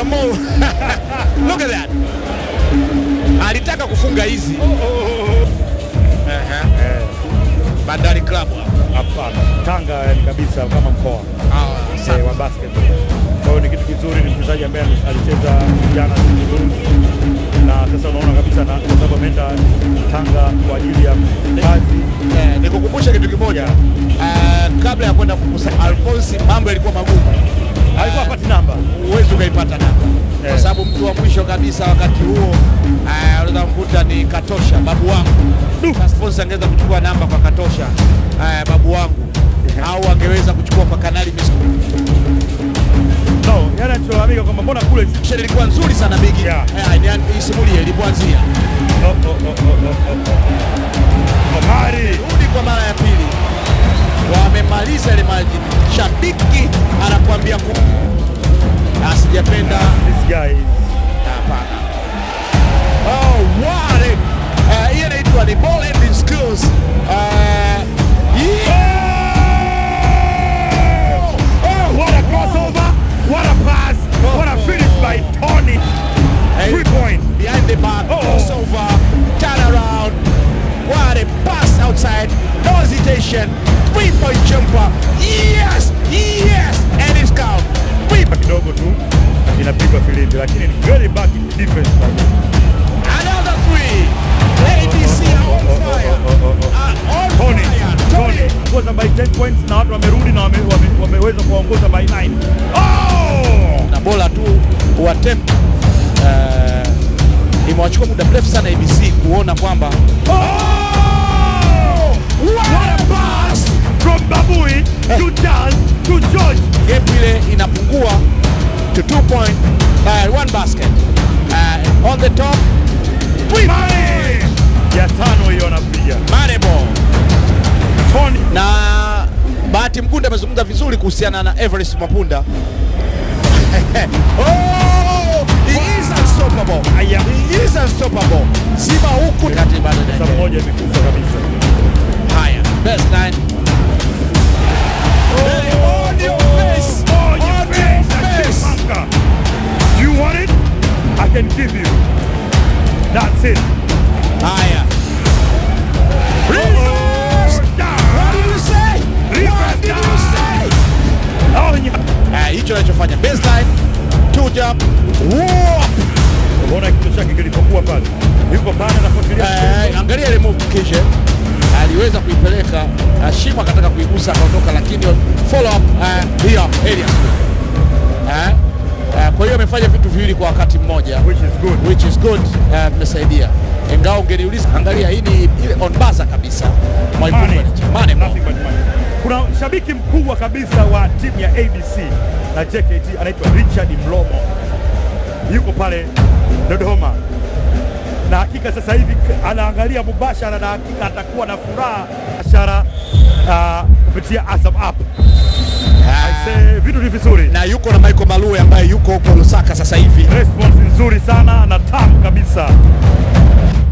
Mr. Mo. Look at that. Alitaka kufunga hizi. Ehe. Eh, Bandari Club. hapana Tanga yani kabisa kama mkoa Ah, eh, sawa. wa basketball. Kwa hiyo ni kitu kizuri, ni mchezaji ambaye alicheza jana Singida na sasa unaona kabisa na kwa sababu ameenda Tanga kwa ajili ya kazi Eh, nikukumbusha kitu kimoja. Eh, kabla ya kwenda kukusanya Alphonse mambo yalikuwa magumu. alikuwa apati namba huwezi ukaipata namba kwa Eh. sababu mtu wa mwisho kabisa wakati huo eh, unaweza mkuta ni Katosha babu wangu. Alphonse angeweza kuchukua namba kwa Katosha eh, babu wangu au angeweza kuchukua kwa Kanali Misko. no, yani anacholamika kwamba mbona kule Sheri ilikuwa nzuri sana bigi. Yeah. Eh, ni- isimulie ilipoanzia. Oh, oh, oh, oh, oh, oh. Omari Rudi kwa mara ya pili. Wamemaliza ile maji. Shabiki anakuambia ku asijapenda this guy Hapana. Oh, what a- eh, hiyo inaitwa ni ball handling skills. Eh, yeah! Oh, what a crossover what a pass what a finish by Tony Hey, three point behind the back, Oh. crossover, turn around. What a pass outside, no hesitation, three-point jumper. Yes, yes, and it's count. Three. kidogo tu inapigwa filimbi lakini ni very back defense Another three. ABC are on fire. Are on Tony fire. Tony ongoza by 10 points na watu wamerudi na wame, wame, wameweza kuwaongoza by 9 oh na bora tu uatempt uh, imewachukua muda mrefu sana ABC kuona kwamba oh what a pass from Babui to Charles to George gap ile inapungua to two point uh, one basket uh, on the top three Mane ya tano hiyo anapiga Mane ball Tony na Bahati Mkunda amezungumza vizuri kuhusiana na Everest Mapunda oh, he is unstoppable. Aya. He is unstoppable. Simba huku kati bado saa inaendelea. moja imekufa kabisa Haya, best nine. Hey, on your face. Oh, your On face, your face. Chipmunk. You want it? I can give you. That's it. Haya. Reverse. What did you say? What did you say? Oh, yeah. Eh, hicho anachofanya baseline, two jump, whoop. Unaona kichwa chake kilipokuwa pale. Yuko pale anafuatilia. Eh, angalia ile move kisha aliweza kuipeleka uh, Shima akataka kuigusa akaondoka, lakini follow up uh, hiyo area eh, eh, kwa hiyo amefanya vitu viwili kwa wakati mmoja Which is good. which is good eh, imesaidia ingawa ungeniuliza, angalia hii ni ile on buzzer kabisa Mwalimu Mane. Manager. Mane ball. Nothing but money. Kuna shabiki mkubwa kabisa wa timu ya ABC na JKT anaitwa Richard Mlomo, yuko pale Dodoma, na hakika sasa hivi k- anaangalia mubashara na hakika atakuwa na furaha biashara uh, kupitia Azam app. Ah, Aise, vitu ni vizuri, na yuko na Michael Malue ambaye yuko huko Lusaka sasa hivi. response nzuri sana na tamu kabisa.